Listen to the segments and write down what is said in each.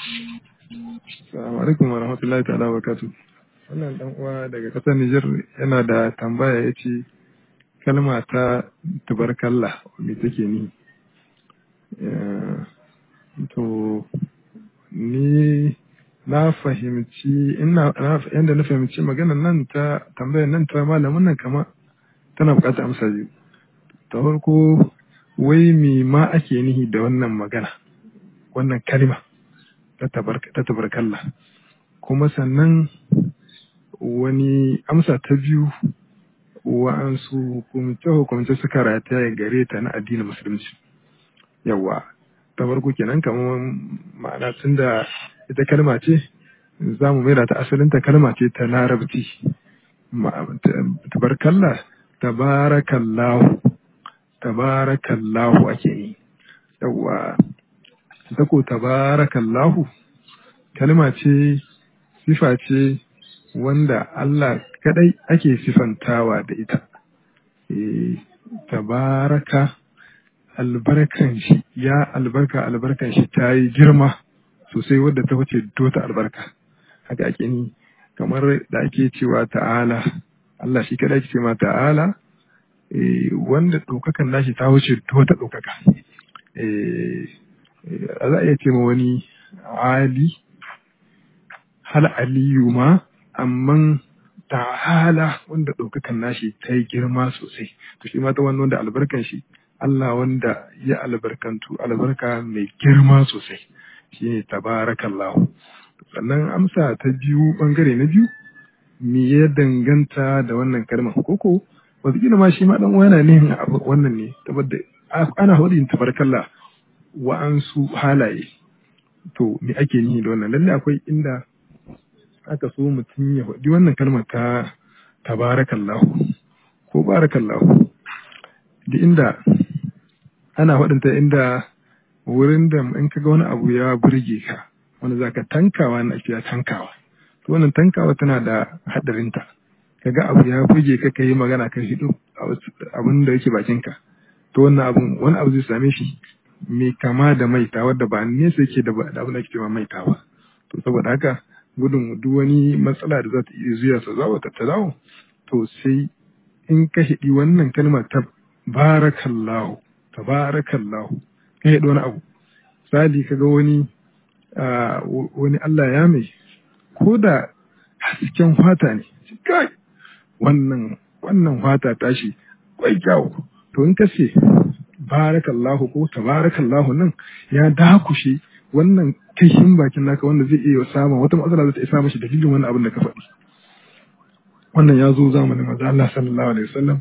Assalamu alaikum wa rahmatullahi ta'ala wa barakatuh. Wannan dan uwa daga ƙasar Nijar yana da tambaya ya ce kalma ta tubarkalla me take ni? To ni na fahimci ina yanda na fahimci maganar nan ta tambayar nan ta malamin nan kama tana buƙatar amsa biyu. Ta farko wai me ma ake nihi da wannan magana wannan kalma ta tabarkalla kuma sannan wani amsa ta biyu wa'ansu hukumce-hukumce suka rataya gare ta na addinin musulunci yawa ta farko kenan kamar ma'ana tun da ita kalma ce za mu maida ta asalinta kalma ce ta larabci tabarkalla tabarakallahu tabarakallahu ake yi yawa ta ko tabarakallahu kalma ce sifa ce wanda Allah kadai ake sifantawa da ita e, tabaraka albarkan shi ya albarka albarkan shi ta yi girma sosai wadda ta wuce dota albarka haka ake ni kamar da ake cewa ta'ala Allah shi kadai ake cewa ta'ala e, wanda ɗaukakan nashi ta wuce dota ɗaukaka za a iya ce ma wani ali hal aliyu ma amma ta'ala wanda ɗaukakan nashi ta yi girma sosai to shi ma ta wani wanda albarkan shi Allah wanda ya albarkantu albarka mai girma sosai shine tabarakallahu sannan amsa ta biyu bangare na biyu me ya danganta da wannan kalmar koko wataƙila ma shi ma dan yana nihin wannan ne saboda ana hudin tabarakallah wa'ansu halaye to me ake nihi da wannan lalle akwai inda aka so mutum ya faɗi wannan kalmar ta tabarakallahu ko barakallahu da inda ana faɗinta inda wurin da in kaga wani abu ya burge ka wanda zaka tankawa na ake tankawa to wannan tankawa tana da haɗarinta kaga abu ya burge ka kai magana kan hidu abin da yake bakinka to wannan abun wani abu zai same shi mai kama da maita wadda ba nesa yake da abin da ake cewa maita ba to saboda haka gudun duk wani matsala da za ta iya zuwa sa zawo ta zawo to sai in ka hidi wannan kalmar ta barakallahu tabarakallahu ka hidi wani abu misali kaga wani wani Allah ya mai ko da hasken fata ne kai wannan wannan fata tashi kwai kyau to in ka ce barakallahu ko tabarakallahu nan ya dakushe wannan kashin bakin naka wanda zai iya samun wata matsala zai iya samun shi dalilin wannan abin da ka faɗi wannan ya zo zamanin manzo Allah sallallahu alaihi wasallam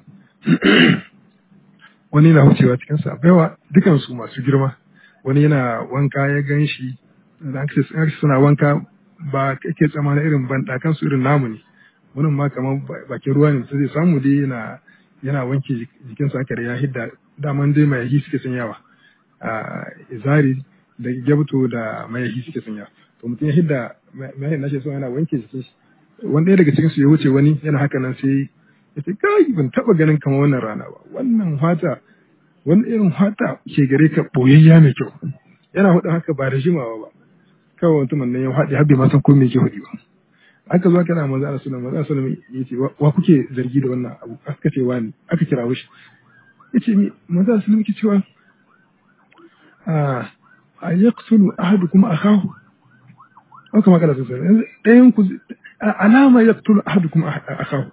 wani yana wucewa cikin sa baiwa dukan su masu girma wani yana wanka ya ganshi da suna wanka ba kake tsamana irin bandakan su irin namu ne wannan ma kamar bakin ruwa ne sai zai samu dai yana yana wanke jikinsa haka da ya hidda daman dai mayahi suke sanyawa a izari da gyabto da mayahi suke sanyawa to mutum ya hidda mayahin nashi so yana wanke jikin shi wani ɗaya daga cikin su ya wuce wani yana haka nan sai ya ce kai ban taba ganin kamar wannan rana ba wannan fata wani irin fata ke gare ka boyayya mai kyau yana hudu haka ba da jimawa ba kawai mutumin nan ya haɗe har bai ma san ko me yake hudu ba aka zo kana manzo Allah sallallahu alaihi wasallam ya ce wa kuke zargi da wannan abu aka ce wani aka kira shi yace mi manzo Allah sallallahu alaihi cewa a yaqtulu ahadukum akahu an kama kana sosai ɗayan ku alama yaqtulu ahadukum akahu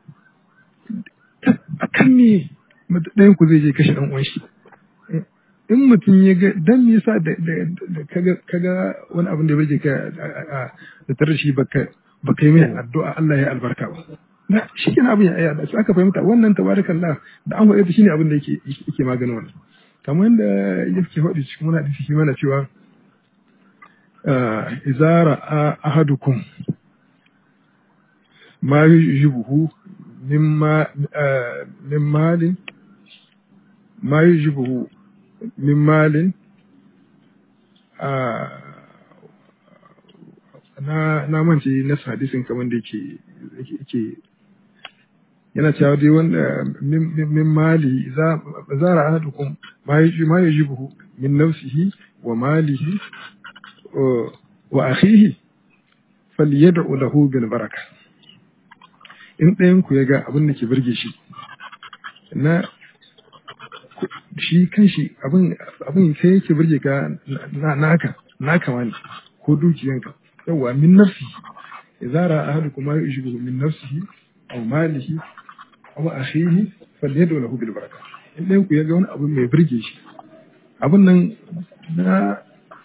akan me ɗayan ku zai je kashe dan uwan shi in mutum ya ga dan me yasa da kaga kaga wani abin da bai ka da tare shi baka ba kai mai addu'a Allah ya albarka ba na shi kenan abin ya ayyada su aka fahimta wannan tabarakallah da an faɗi shine abin da yake yake maganin wannan kamar yadda yake faɗi cikin wani hadisi shi mana cewa izara ahadukum ma yujibuhu mimma min malin ma yujibuhu min malin na na mance na hadisin kamar da yake yake yana cewa dai wanda min mali za zara ahadukum ma yaji ma yajibuhu min nafsihi wa malihi wa akhihi falyad'u lahu bil baraka in ɗayan ku ya ga abin da ke burge shi na shi kanshi abin abin sai yake burge ka na naka naka wani ko dukiyanka yawa min nafsi idza ra'a ahadukum ma yushbihu min nafsihi aw malihi aw akhihi falyad'u lahu bil baraka in ɗayan ku ya ga wani abu mai burge shi abin nan na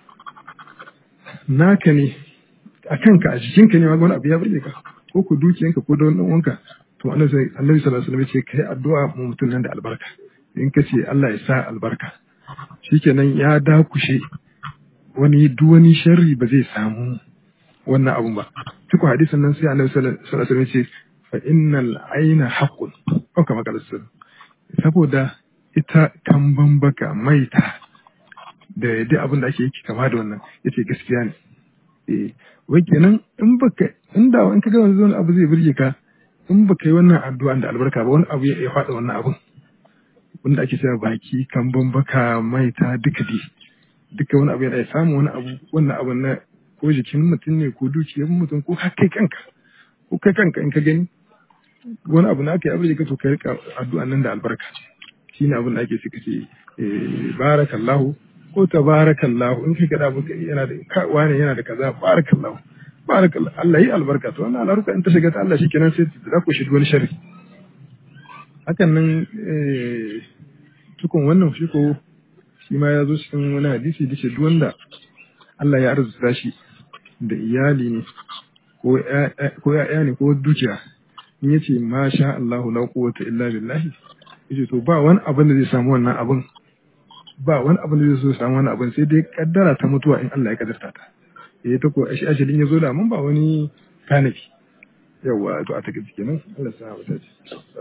naka ne a kanka a jikinka ne ma wani abu ya burge ka ko ku dukiyanka ko da wani wanka to annabi sallallahu alaihi wasallam ce kai addu'a mu mutum nan da albarka in ka ce Allah ya sa albarka shikenan ya dakushe wani duk wani sharri ba zai samu wannan abun ba cikin hadisin nan sai annabi sallallahu alaihi wasallam ce fa innal aina haqqun ko kama kala saboda ita kamban baka maita da yadda abin da ake yi kama da wannan yace gaskiya ne eh wai kenan in baka inda in ka ga wani abu zai burge ka in baka yi wannan addu'a da albarka ba wani abu ya faɗa wannan abun wanda ake cewa baki kamban baka maita duka dai duka wani abu ya samu wani abu wannan abu na ko jikin mutum ne ko dukiyar mutum ko har kai kanka ko kai kanka in ka gani wani abu na aka yi abu da ka to ka rika addu'a nan da albarka shine abin da ake suka ce barakallahu ko tabarakallahu in kai gada abu yana da wani yana da kaza barakallahu barakallahu Allah yi albarka to wannan albarka in ta shiga ta Allah shikenan sai ta ku shi wani sharri hakan nan tukun wannan shi ko shi ma ya zo cikin wani hadisi da ce duk wanda Allah ya arzuta shi da iyali ne ko ya'ya ne ko dukiya in yace ma sha Allahu la quwwata illa billahi yace to ba wani abin da zai samu wannan abin ba wani abin da zai so samu wannan abin sai dai kaddara ta mutuwa in Allah ya kaddarta ta eh ta ko ashi ashalin yazo da mun ba wani kanafi yawa to a take kenan Allah ya sa mu dace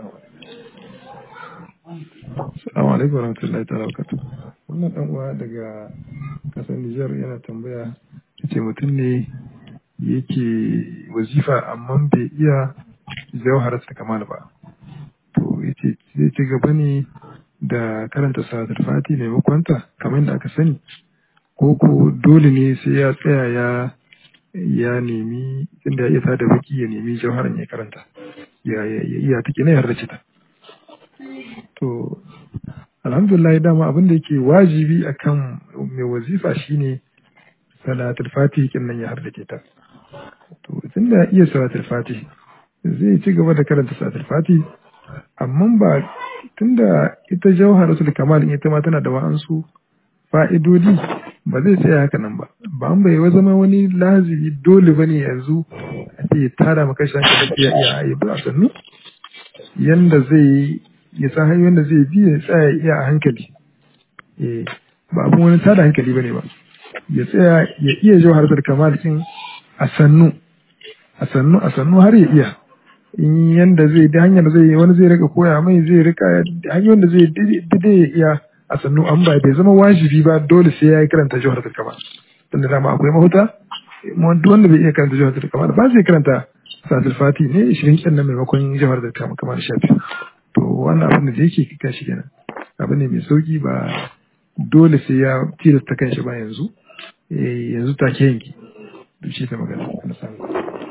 Assalamu alaikum warahmatullahi ta'ala barakatuh wannan dan uwa daga kasar Nijar yana tambaya yace mutum ne yake wazifa amma bai iya jawharar ta kamal ba to yace zai ci gaba ne da karanta salatul fati maimakon ta kamar da aka sani ko ko dole ne sai ya tsaya ya ya nemi inda ya iya tada baki ya nemi jawharan ya karanta ya ya iya take ne har ta to alhamdulillah dama abin da yake wajibi akan mai wazifa shine salatul fati kin nan ya hardace ta to tunda iya salatul fati zai ci gaba da karanta salatul fati amma ba tunda ita jawharatul kamal ita ma tana da wa'ansu fa'idodi ba zai tsaya haka nan ba ba an bai zama wani lazimi dole bane yanzu a ce tara maka shi hankali ya iya ayi ba sannu yanda zai ya san hanyoyin da zai bi ya tsaya iya a hankali eh ba abun wani tada hankali bane ba ya tsaya ya iya jawharatul kamal kin a sannu a sannu a sannu har ya iya in yanda zai da hanyar zai wani zai rika koya mai zai rika hanyoyin da zai dade ya iya a sannu an ba bai zama wajibi ba dole sai ya yi karanta jawharatul kamal tunda dama akwai mahuta duk wanda bai iya karanta jawharatul kamal ba zai karanta salatul fati ne 20 kin nan maimakon jawharatul kamal shafi to wannan abin da yake kika shi kenan abu ne mai sauki ba dole sai ya tilasta kanshi ba yanzu yanzu take yanki duk shi ta magana na samu